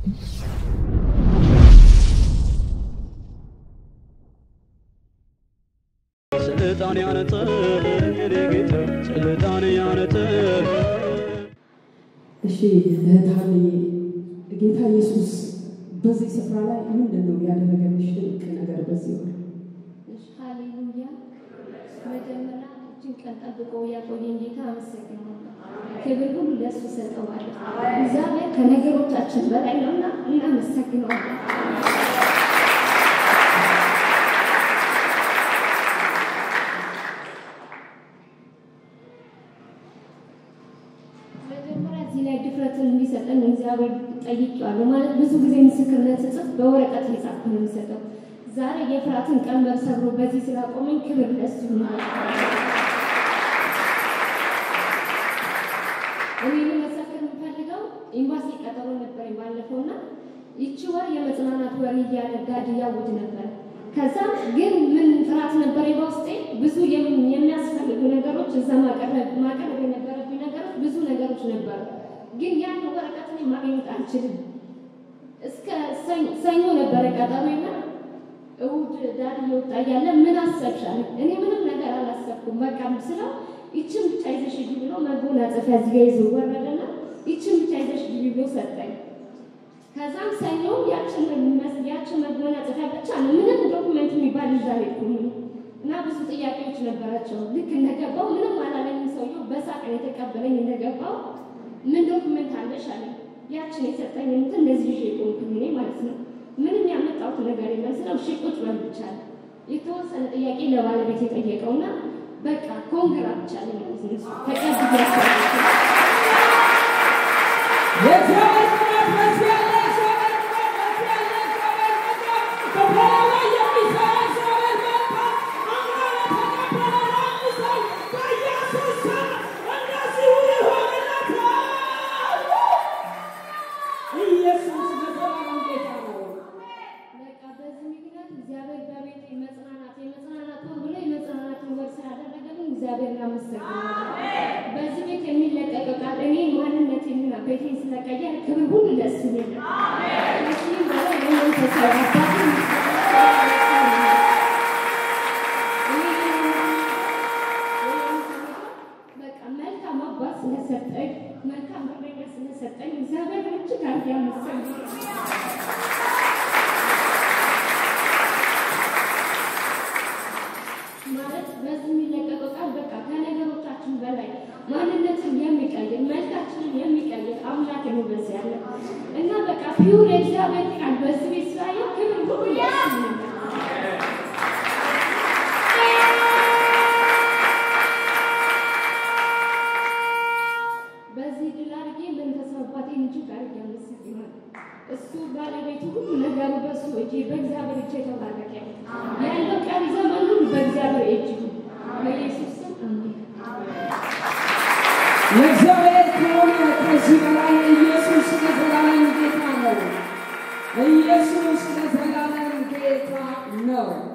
ስልጣን ያነጠ የኔ ጌታ ስልጣን ያነጠ እሺ እህት ሀንዬ ጌታ ኢየሱስ በዚህ ስፍራ ላይ ምንድን ነው ያደረገልሽ ድንቅ ነገር በዚህ ወር? እሺ፣ ሃሌሉያ። መጀመሪያ እችን ቀን ጠብቆ ያቆየን ጌታ አመሰግናለሁ። ክብር ሁሉ ለእሱ ሰጠዋለሁ። እግዚአብሔር ከነገሮቻችን በላይ ነውና እናመሰግነዋለን። መጀመሪያ እዚህ ላይ ድፍረትን እንዲሰጠን እግዚአብሔር ጠይቄዋለሁ። ማለት ብዙ ጊዜ ምስክርነት ስጽፍ በወረቀት የጻፍኩ ነው የሚሰጠው። ዛሬ የፍርሃትን ቀንበር ሰብሮ በዚህ ስላቆመኝ ክብር ለእሱ ነው። እኔ መሰከር የምፈልገው ኤምባሲ ቀጠሮ ነበር ባለፈውና ይቺ ወር የመጽናናት ወር እያለ ጋድ እያወጅ ነበር። ከዛ ግን ምን ፍርሃት ነበር በውስጤ ብዙ የም- የሚያስፈልጉ ነገሮች እዛ ማቀረብ ማቅረብ የነበረብኝ ነገሮች ብዙ ነገሮች ነበሩ። ግን ያን ወረቀት እኔ ማግኘት አልችልም። እስከ ሰኞ- ሰኞ ነበረ ቀጠሮና እሑድ ዳድ እየወጣ እያለ ምን አሰብሻል? እኔ ምንም ነገር አላሰብኩም። በቃ ስለው ይችን ብቻ ይዘሽ ግቢ ብሎ መጎናጸፊያ እዚህ ጋ ይዞ ወረደና ይችን ብቻ ይዘሽ ግቢ ብሎ ሰጠኝ። ከዛም ሰኞ ያችን መስ- ያችን መጎናጸፊያ ብቻ ነው ምንም ዶኩመንት የሚባል ይዛ አልሄድኩም እና ብዙ ጥያቄዎች ነበራቸው። ልክ እንደገባው ምንም አላለኝም። ሰውየው በሳቅ ነው የተቀበለኝ። እንደገባው ምን ዶኩመንት አለሽ አለኝ። ያችን የሰጠኝ እንትን እንደዚህ ይዤ ቆምኩኝ እኔ ማለት ነው። ምንም ያመጣሁት ነገር የለም ስለው እሺ ቁጭ በል ብቻ አለ። የተወሰነ ጥያቄ ለባለቤት የጠየቀውና በቃ ኮንግራ ብቻ አለኝ ማለት ነው። ተቀብያቸዋለሁ። የእግዚአብሔር ቅባት በዚህ ያለ፣ የእግዚአብሔር ቅባት በዚህ ያለ፣ የእግዚአብሔር ቅባት በበላዩ ላይ የሚሰራ የእግዚአብሔር መንፈስ አምኖ ለተቀበለ ለአንድ ሰው በኢየሱስ ስም እንደዚሁ ይሆንለታል። ኢየሱስ ለዘላለም ጌታ ነው። በቃ በዚህ ምክንያት እግዚአብሔር በቤቴ መጽናናት የመጽናናት ወር ብሎ የመጽናናትን ወር ስላደረገልኝ እግዚአብሔር እናመሰግናለን። በዚህ ቤት የሚለቀቀው ቃል እኔ ማንነቴንና ቤቴን ስለቀየር ክብር ሁሉ ለእሱ ይሁን። ከዚህም በላይ ለመንፈሳዊ አባቴ በቃ መልካም አባት ስለሰጠኝ መልካም እረኛ ስለሰጠኝ እግዚአብሔር እጅግ አድርጌ አመሰግናለሁ። ማለት በዚህ የሚለቀቀው ቃል በቃ ከነገሮቻችን በላይ ማንነትን የሚቀይር መልካችንን የሚቀይር አምላክ ነው በዚህ ያለ እና በቃ ፒውር የእግዚአብሔር ቃል በዚህ ቤት ስላየው ክብር ሁሉ ለእሱ ይሁን። በዚህ ድል አድርጌ መንፈሳዊ አባቴን እጅግ አድርጌ አመሰግናለሁ። እሱ ባለቤቱ ሁሉ ነገሩ በእሱ እጅ በእግዚአብሔር እጅ የተባረከ ነው። ያለው ቀሪ ዘመን ሁሉ በእግዚአብሔር እጅ ነው። በኢየሱስ ስም አሜን። ለእግዚአብሔር ከሆነ ከዚህ በላይ ኢየሱስ ለዘላለም ጌታ ነው። ኢየሱስ ለዘላለም ጌታ ነው።